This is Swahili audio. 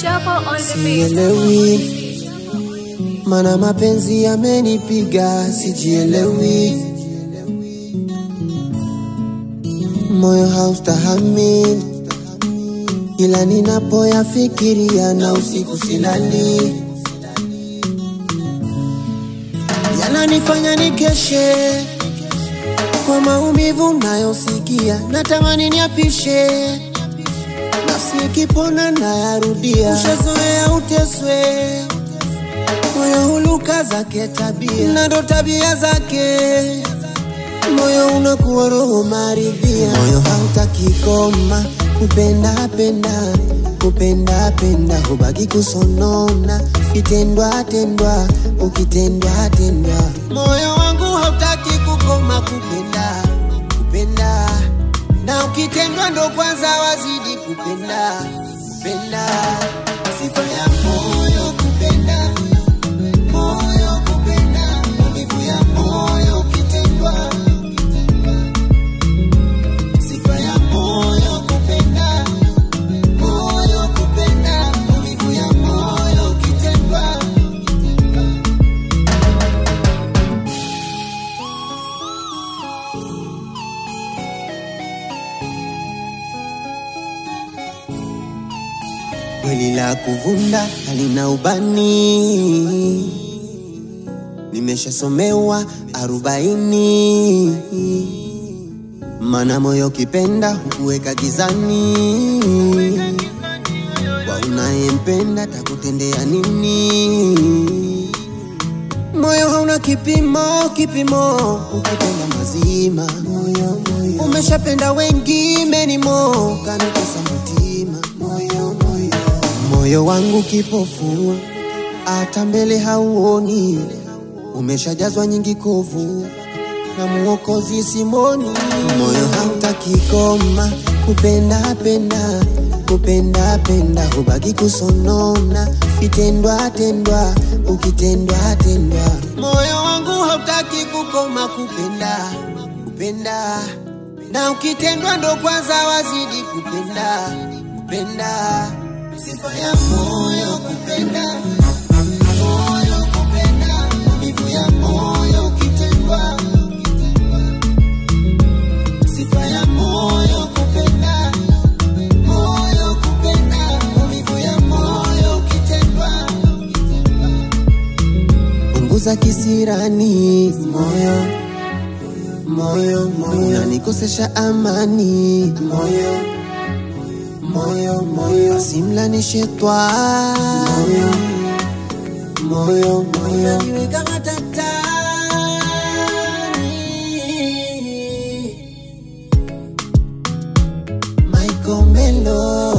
Chapo on the beat. Sielewi, mana mapenzi yamenipiga, sijielewi, moyo haustahamili, kila ninapoyafikiria na usiku silali, yananifanya nikeshe kwa maumivu nayosikia, natamani niapishe nafsi ikipona nayarudia, ushazoea uteswe, moyo huluka zake tabia, na ndo tabia zake, moyo unakuwa roho maridhia, moyo hautaki koma, kupenda penda kupenda penda, hubaki kusonona, ukitendwa tendwa, ukitendwa tendwa, moyo wangu hautaki kukoma kupenda kupenda na ukitendwa ndo kwanza wazidi kupenda kupenda sifa ya moyo kupenda moyo kupenda maumivu ya moyo ukitendwa sifa ya moyo kupenda moyo kupenda maumivu ya moyo ukitendwa kweli la kuvunda halina ubani, nimeshasomewa arobaini, mana moyo kipenda hukuweka gizani, kwa unayempenda takutendea nini? Moyo hauna kipimo, kipimo ukipenda mazima, umeshapenda wengi menimo kanikosa mutima moyo, moyo. moyo wangu kipofu, hata mbele hauoni, umeshajazwa nyingi kovu na mwokozi simoni, moyo hautaki koma, kupenda penda kupenda penda, hubaki kusonona, ukitendwa tendwa, ukitendwa tendwa, moyo wangu hautaki kukoma kupenda kupenda, na ukitendwa ndo kwanza wazidi kupenda kupenda, sifa ya moyo kupenda moyo kupenda, maumivu ya moyo ukitendwa sifa ya moyo kupenda moyo kupenda maumivu ya moyo ukitendwa punguza kisirani moyo moyo moyo unanikosesha amani moyo moyo moyo asimlanishe twa moyo moyo moyo unaniweka matatani Michael Melo